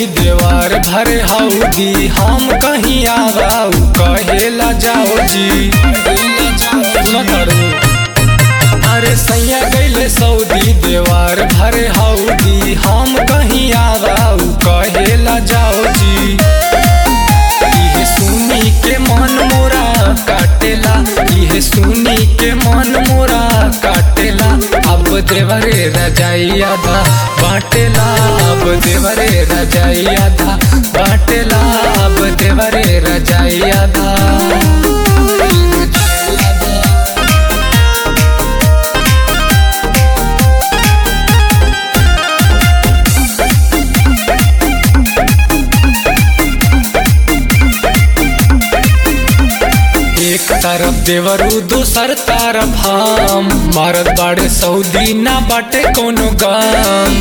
Saudi देवार भरे हौदी हम कहीं आवाऊ कहेला जाओ जी सुना तारू अरे सैया गैले सऊदी देवार भरे हौदी हम कहीं आवाऊ कहेला जाओ जी इहे सुनी के मन मोरा काटेला इहे सुनी के मन मोरा काटेला अब देवरे रजाई आधा बाटेला अब देवरे रजाई आधा बाटेला अब देवरे रजाई आधा एक तरफ देवरू दूसर तरफ हम मारत बाड़े सऊदी ना बाटे कोनो गाम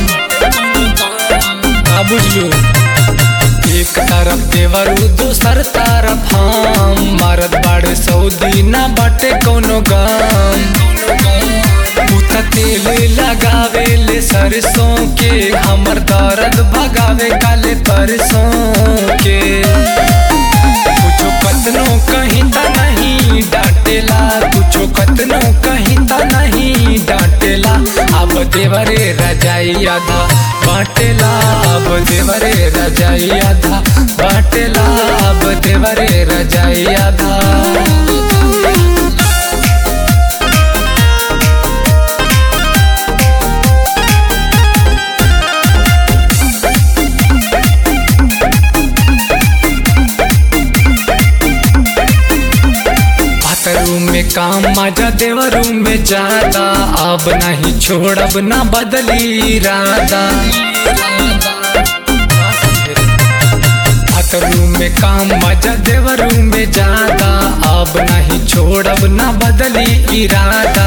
का बुझलू एक तरफ देवरू दूसर तरफ हम मारत बाड़े सऊदी ना बाटे कोनो गाम पुता तेल लगावे ले सरसों के हमर दर्द भगावे काले परसों के कुछो कतनो कहीं ता नहीं डांटेला कुछो कतनो कहीं ता नहीं डांटेला अब देवरे रजाई आधा बाटेला अब देवरे रजाई आधा बाटेला अब देवरे रजाई आधा रूम में काम मजा देव रूम में जाता अब नहीं छोड़ब ना बदली इरादा रूम में काम मजा देव रूम में जाता अब नहीं छोड़ब ना बदली इरादा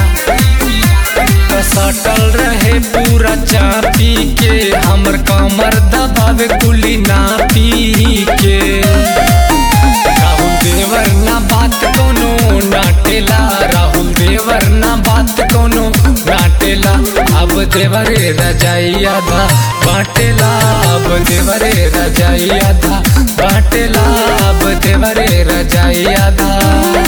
सटल रहे पूरा चापी के हमर कमर दबावे कुली ना पी के राहुल देवर ना बात कोनो नाटेला राहुल देवर ना बात कोनो नाटेला अब देवरे रजाई आधा बाटेला अब देवरे रजाई आधा बाटेला अब देवरे रजाई आधा